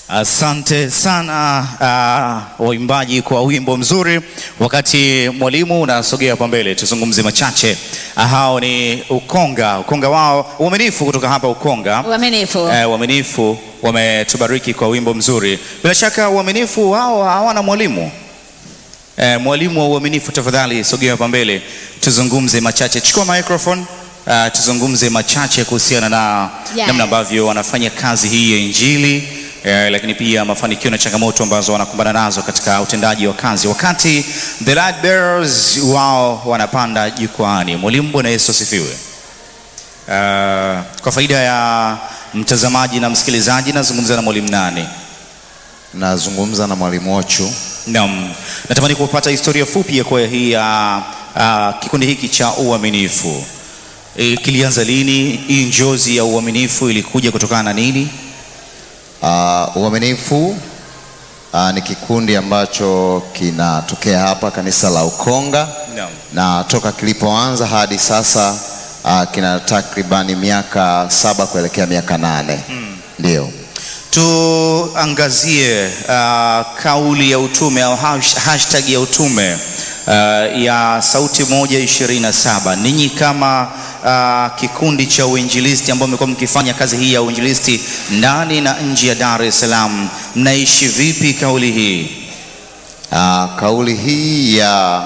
Asante sana uh, waimbaji kwa wimbo mzuri. Wakati mwalimu unasogea hapa mbele, tuzungumze machache. Uh, hao ni Ukonga, Ukonga wao uaminifu kutoka hapa Ukonga. Uaminifu. Eh, uaminifu wametubariki kwa wimbo mzuri. Bila shaka uaminifu wao hawana mwalimu. Eh, mwalimu wa uaminifu, tafadhali sogea hapa mbele, tuzungumze machache. Chukua microphone. Uh, tuzungumze machache kuhusiana na Yes. namna ambavyo wanafanya kazi hii ya Injili eh, lakini pia mafanikio na changamoto ambazo wanakumbana nazo katika utendaji wa kazi, wakati the light bearers wao wanapanda jukwaani. Mwalimu, Bwana Yesu asifiwe. Uh, kwa faida ya mtazamaji na msikilizaji, nazungumza na mwalimu nani? Nazungumza na mwalimu Ochu. Naam, natamani kupata historia fupi ya kwa hii ya uh, kikundi hiki cha uaminifu. E, kilianza lini? Hii njozi ya uaminifu ilikuja kutokana na nini? Uh, uaminifu uh, ni kikundi ambacho kinatokea hapa kanisa la Ukonga Naam. na toka kilipoanza hadi sasa uh, kina takribani miaka saba kuelekea miaka nane ndio. Tuangazie uh, kauli ya utume au hash- hashtag ya utume uh, ya Sauti Moja ishirini na saba. Ninyi kama uh, kikundi cha uinjilisti ambao mmekuwa mkifanya kazi hii ya uinjilisti ndani na nje ya Dar es Salaam, mnaishi vipi kauli hii? Uh, kauli hii ya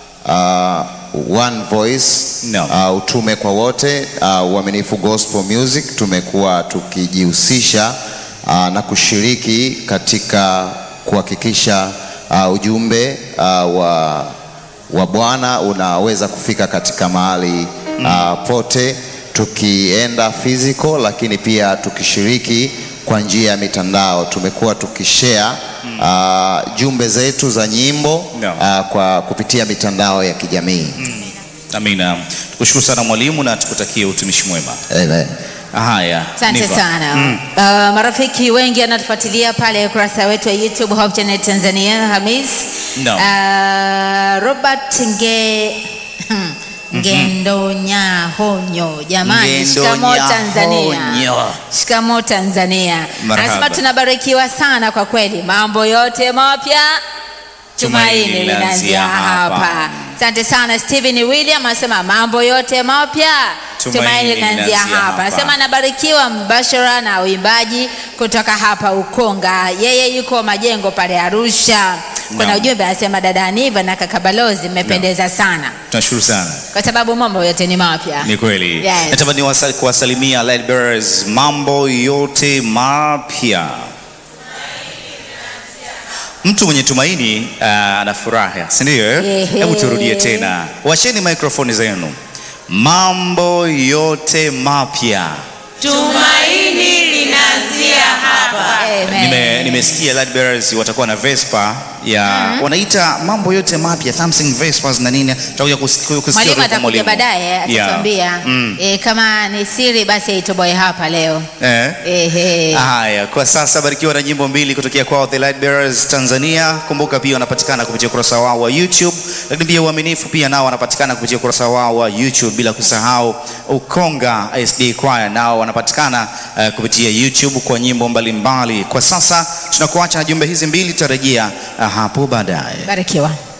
uh, one voice No. uh, utume kwa wote uh, uaminifu gospel music tumekuwa tukijihusisha uh, na kushiriki katika kuhakikisha uh, ujumbe uh, wa, wa Bwana unaweza kufika katika mahali uh, pote tukienda physical, lakini pia tukishiriki kwa njia ya mitandao. Tumekuwa tukishare uh, jumbe zetu za nyimbo No. uh, kwa kupitia mitandao ya kijamii. Amina. Tukushukuru sana mwalimu na tukutakie utumishi mwema. Amen. Haya, Asante Niva. sana. Mm. Uh, marafiki wengi wanatufuatilia pale ukurasa wetu wa YouTube Hope Channel Tanzania Hamis. No. Uh, Robert Nge Ngendonya Honyo. Jamani, Ngendonya shikamo Tanzania. Honyo. Shikamo Tanzania. Marhaba. Anasema tunabarikiwa sana kwa kweli. Mambo yote mapya tumaini Tumaini linaanzia linaanzia hapa. hapa. Asante sana Stephen William anasema mambo yote mapya Tumaini tumaini linaanzia linaanzia hapa. hapa. Anasema anabarikiwa mbashara na uimbaji kutoka hapa Ukonga. Yeye yuko majengo pale Arusha. Kuna Naam. ujumbe anasema dada Aniva na kaka Balozi mmependeza sana Tunashukuru sana. kwa sababu mambo yote ni mapya. Ni kweli. Yes. Natamani wasa- kuwasalimia light bearers, mambo yote mapya. Mtu mwenye tumaini uh, ana furaha, si ndio? eh? Ehe. Hebu turudie tena, washeni maikrofoni zenu. Mambo yote mapya. Tumaini linaanzia hapa. Amen. Nime, nimesikia light bearers watakuwa na Vespa ya wanaita mambo yote mapya something Vespas na nini, tutakuja kusikia kusikia Mwalimu kutoka atakuja baadaye Yeah. atatuambia Mm. eh, kama ni siri basi aitoboe hapa leo. Eh? Ehe. Haya, kwa sasa barikiwa na nyimbo mbili kutokea kwao The Light Bearers Tanzania. Kumbuka pia wanapatikana kupitia ukurasa wao wa YouTube, lakini pia uaminifu pia nao wanapatikana kupitia ukurasa wao wa YouTube, bila kusahau Ukonga SD Choir nao wanapatikana uh, kupitia YouTube kwa nyimbo mbalimbali. Kwa sasa tunakuacha na jumbe hizi mbili, tutarejea uh, hapo baadaye. Barikiwa.